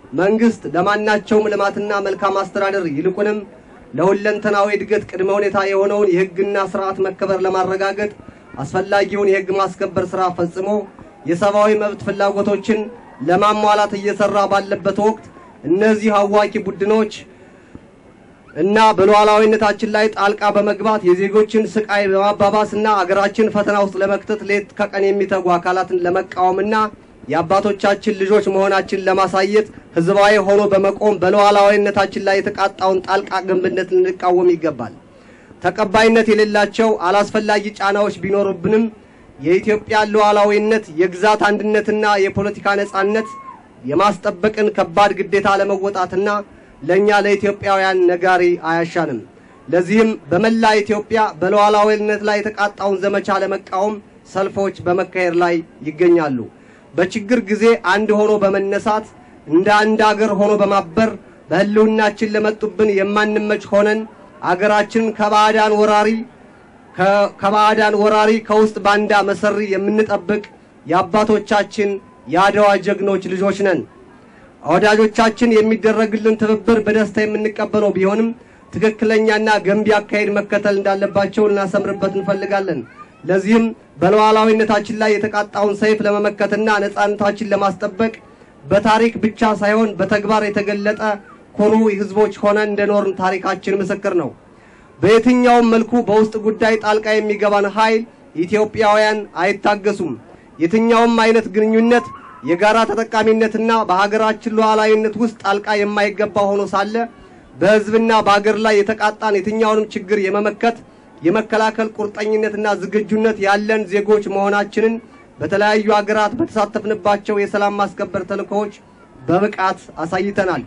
መንግስት ለማናቸውም ልማትና መልካም አስተዳደር ይልቁንም ለሁለንተናዊ እድገት ቅድመ ሁኔታ የሆነውን የሕግና ስርዓት መከበር ለማረጋገጥ አስፈላጊውን የሕግ ማስከበር ስራ ፈጽሞ የሰብአዊ መብት ፍላጎቶችን ለማሟላት እየሰራ ባለበት ወቅት እነዚህ አዋኪ ቡድኖች እና በሉዓላዊነታችን ላይ ጣልቃ በመግባት የዜጎችን ስቃይ በማባባስና አገራችን ፈተና ውስጥ ለመክተት ሌት ከቀን የሚተጉ አካላትን ለመቃወምና የአባቶቻችን ልጆች መሆናችን ለማሳየት ህዝባዊ ሆኖ በመቆም በሉዓላዊነታችን ላይ የተቃጣውን ጣልቃ ገብነት ልንቃወም ይገባል። ተቀባይነት የሌላቸው አላስፈላጊ ጫናዎች ቢኖሩብንም የኢትዮጵያ ሉዓላዊነት፣ የግዛት አንድነትና የፖለቲካ ነጻነት የማስጠበቅን ከባድ ግዴታ ለመወጣትና ለእኛ ለኢትዮጵያውያን ነጋሪ አያሻንም። ለዚህም በመላ ኢትዮጵያ በሉዓላዊነት ላይ የተቃጣውን ዘመቻ ለመቃወም ሰልፎች በመካሄድ ላይ ይገኛሉ። በችግር ጊዜ አንድ ሆኖ በመነሳት እንደ አንድ አገር ሆኖ በማበር በህልውናችን ለመጡብን የማንመች ሆነን አገራችንን ከባዕዳን ወራሪ ከባዕዳን ወራሪ ከውስጥ ባንዳ መሰሪ የምንጠብቅ የአባቶቻችን የአድዋ ጀግኖች ልጆች ነን። ወዳጆቻችን የሚደረግልን ትብብር በደስታ የምንቀበለው ቢሆንም ትክክለኛና ገንቢ አካሄድ መከተል እንዳለባቸው ልናሰምርበት እንፈልጋለን። ለዚህም በሉዓላዊነታችን ላይ የተቃጣውን ሰይፍ ለመመከትና ነጻነታችን ለማስጠበቅ በታሪክ ብቻ ሳይሆን በተግባር የተገለጠ ኩሩ ህዝቦች ሆነን እንደኖርን ታሪካችን ምስክር ነው። በየትኛውም መልኩ በውስጥ ጉዳይ ጣልቃ የሚገባን ኃይል ኢትዮጵያውያን አይታገሱም። የትኛውም አይነት ግንኙነት የጋራ ተጠቃሚነትና በሀገራችን ሉዓላዊነት ውስጥ ጣልቃ የማይገባ ሆኖ ሳለ በህዝብና በሀገር ላይ የተቃጣን የትኛውንም ችግር የመመከት የመከላከል ቁርጠኝነትና ዝግጁነት ያለን ዜጎች መሆናችንን በተለያዩ ሀገራት በተሳተፍንባቸው የሰላም ማስከበር ተልእኮዎች በብቃት አሳይተናል።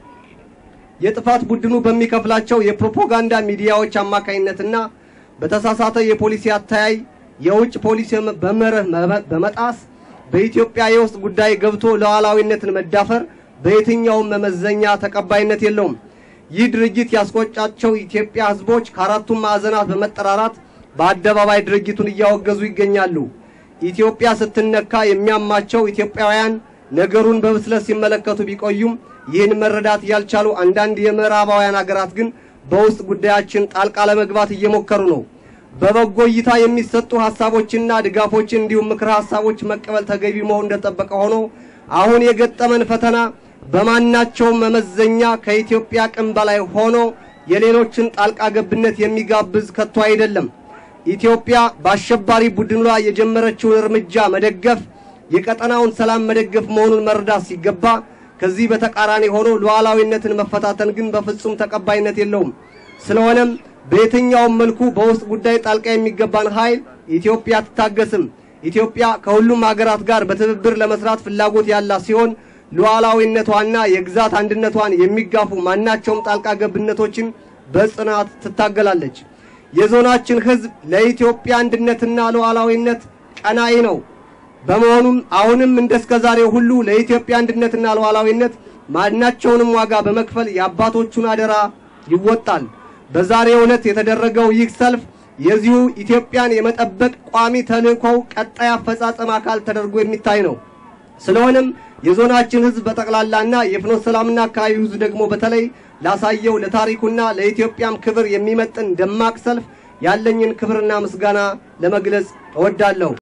የጥፋት ቡድኑ በሚከፍላቸው የፕሮፓጋንዳ ሚዲያዎች አማካኝነትና በተሳሳተ የፖሊሲ አተያይ የውጭ ፖሊሲ በመርህ በመጣስ በኢትዮጵያ የውስጥ ጉዳይ ገብቶ ሉዓላዊነትን መዳፈር በየትኛውም መመዘኛ ተቀባይነት የለውም። ይህ ድርጊት ያስቆጫቸው ኢትዮጵያ ህዝቦች ከአራቱም ማዕዘናት በመጠራራት በአደባባይ ድርጊቱን እያወገዙ ይገኛሉ። ኢትዮጵያ ስትነካ የሚያማቸው ኢትዮጵያውያን ነገሩን በብስለት ሲመለከቱ ቢቆዩም ይህን መረዳት ያልቻሉ አንዳንድ የምዕራባውያን ሀገራት ግን በውስጥ ጉዳያችን ጣልቃ ለመግባት እየሞከሩ ነው። በበጎ እይታ የሚሰጡ ሀሳቦችና ድጋፎችን እንዲሁም ምክረ ሀሳቦች መቀበል ተገቢ መሆን እንደጠበቀ ሆኖ አሁን የገጠመን ፈተና በማናቸውም መመዘኛ ከኢትዮጵያ አቅም በላይ ሆኖ የሌሎችን ጣልቃ ገብነት የሚጋብዝ ከቶ አይደለም። ኢትዮጵያ በአሸባሪ ቡድኑ ላይ የጀመረችውን እርምጃ መደገፍ የቀጠናውን ሰላም መደገፍ መሆኑን መረዳት ሲገባ ከዚህ በተቃራኒ ሆኖ ሉዓላዊነትን መፈታተን ግን በፍጹም ተቀባይነት የለውም። ስለሆነም በየትኛውም መልኩ በውስጥ ጉዳይ ጣልቃ የሚገባን ኃይል ኢትዮጵያ አትታገስም። ኢትዮጵያ ከሁሉም ሀገራት ጋር በትብብር ለመስራት ፍላጎት ያላት ሲሆን ሉዓላዊነቷና የግዛት አንድነቷን የሚጋፉ ማናቸውም ጣልቃ ገብነቶችን በጽናት ትታገላለች። የዞናችን ሕዝብ ለኢትዮጵያ አንድነትና ሉዓላዊነት ቀናኢ ነው። በመሆኑም አሁንም እንደስከ ዛሬው ሁሉ ለኢትዮጵያ አንድነትና ሉዓላዊነት ማናቸውንም ዋጋ በመክፈል የአባቶቹን አደራ ይወጣል። በዛሬው ዕለት የተደረገው ይህ ሰልፍ የዚሁ ኢትዮጵያን የመጠበቅ ቋሚ ተልእኮው ቀጣይ አፈጻጸም አካል ተደርጎ የሚታይ ነው። ስለሆነም የዞናችን ህዝብ በጠቅላላና የፍኖተ ሰላምና አካባቢው ህዝብ ደግሞ በተለይ ላሳየው ለታሪኩና ለኢትዮጵያም ክብር የሚመጥን ደማቅ ሰልፍ ያለኝን ክብርና ምስጋና ለመግለጽ እወዳለሁ።